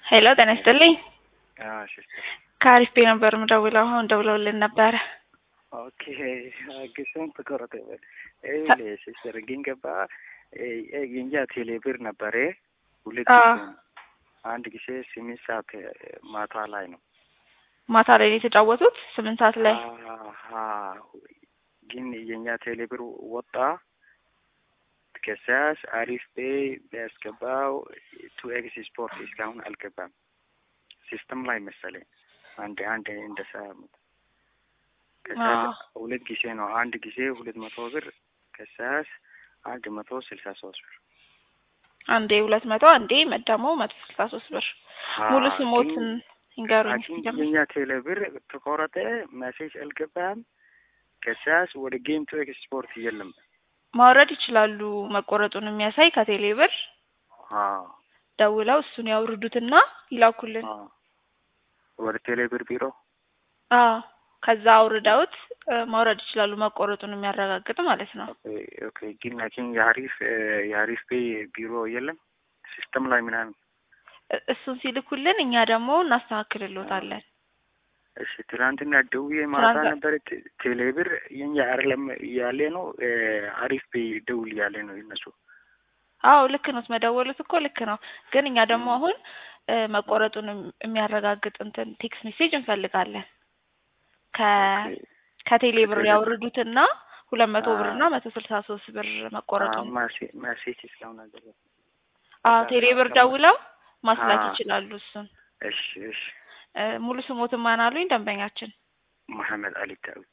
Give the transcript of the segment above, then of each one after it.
ሄሎ ጤና ይስጥልኝ። ሲስተር ከአሪፍ ቤ ነበር ምደውለው አሁን ደውለውልን ነበረ። ኦኬ ግስም ተቆረጠ ይበል ይኸውልህ ሲስተር ግን ገባ የእኛ ቴሌብር ነበረ ሁለት አዎ። ጊዜ ነው። አንድ ጊዜ ስምንት ሰዓት ማታ ላይ ነው። ማታ ላይ ነው የተጫወቱት ስምንት ሰዓት ላይ አሀ ግን የእኛ ቴሌብር ወጣ። ከሳስ አሪፍ ቤ ቢያስገባው ቱ ኤክስ ስፖርት እስካሁን አልገባም። ሲስተም ላይ መሰለኝ አንድ አንድ እንደሳ ከሳስ አዎ። ሁለት ጊዜ ነው። አንድ ጊዜ ሁለት መቶ ብር ከሳስ አንድ መቶ ስልሳ ሶስት ብር አንዴ ሁለት መቶ አንዴ ደግሞ መቶ ስልሳ ሶስት ብር ሙሉ አዎ፣ ስሞትን ግን ይንገሩኝ አኪም ሲጀምር። የኛ ቴሌብር ተቆረጠ። ሜሴጅ አልገባም። ከሳስ ወደ ጌም ቱ ኤክስፖርት የለም። ማውረድ ይችላሉ። መቆረጡን የሚያሳይ ከቴሌ ብር አዎ ደውለው እሱን ያውርዱትና ይላኩልን። አዎ ወደ ቴሌብር ቢሮ አዎ ከዛ አውርደውት እ፣ ማውረድ ይችላሉ። መቆረጡን የሚያረጋግጥ ማለት ነው። ኦኬ ኦኬ። ግን ላኪን የአሪፍ የአሪፍ ፔ ቢሮ የለም ሲስተም ላይ ምናምን። እ- እሱን ሲልኩልን እኛ ደግሞ እናስተካክልሎታለን። እሺ ትናንትና ደውዬ ማታ ትናንት- ነበር ቴ- ቴሌብር የኛ አይደለም ያለ ነው እ፣ አሪፍ ፔ ደውል ያለ ነው የነሱ። አዎ ልክ ነው። መደወሉት እኮ ልክ ነው። ግን እኛ ደግሞ አሁን እ፣ መቆረጡን የም- የሚያረጋግጥ እንትን ቴክስት ሜሴጅ እንፈልጋለን። ከ ኦኬ ከቴሌ ብር ከቴሌ ብር። ያወርዱትና ሁለት መቶ ብር አዎ። እና መቶ ስልሳ ሶስት ብር መቆረጡን ሜሴጅ እስካሁን አልገባም። አዎ ቴሌ ብር ደውለው ማስላክ አዎ። ይችላሉ። እሱን እሺ እሺ። እ፣ ሙሉ ስሞትን ማን አሉኝ? ደንበኛችን መሐመድ አሊ ዳዊት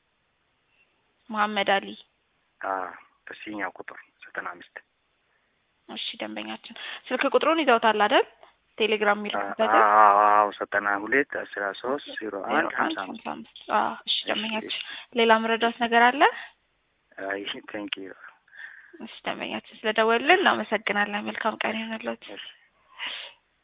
መሐመድ አሊ። አዎ በሲኛው ቁጥር ዘጠና አምስት እሺ ደንበኛችን ስልክ ቁጥሩን ይዘውታል አይደል? ቴሌግራም የሚልኩበትን አዎ ዘጠና ሁለት አስራ ሶስት ዜሮ አንድ ሀምሳ አምስት ሀምሳ አምስት አዎ እሺ ደንበኛችን ሌላ መረዳት ነገር አለ? አይ ቴንክ ዩ እሺ ደንበኛችን ስለደወልን እናመሰግናለን። መልካም ቀን ይሁንልዎት። እሺ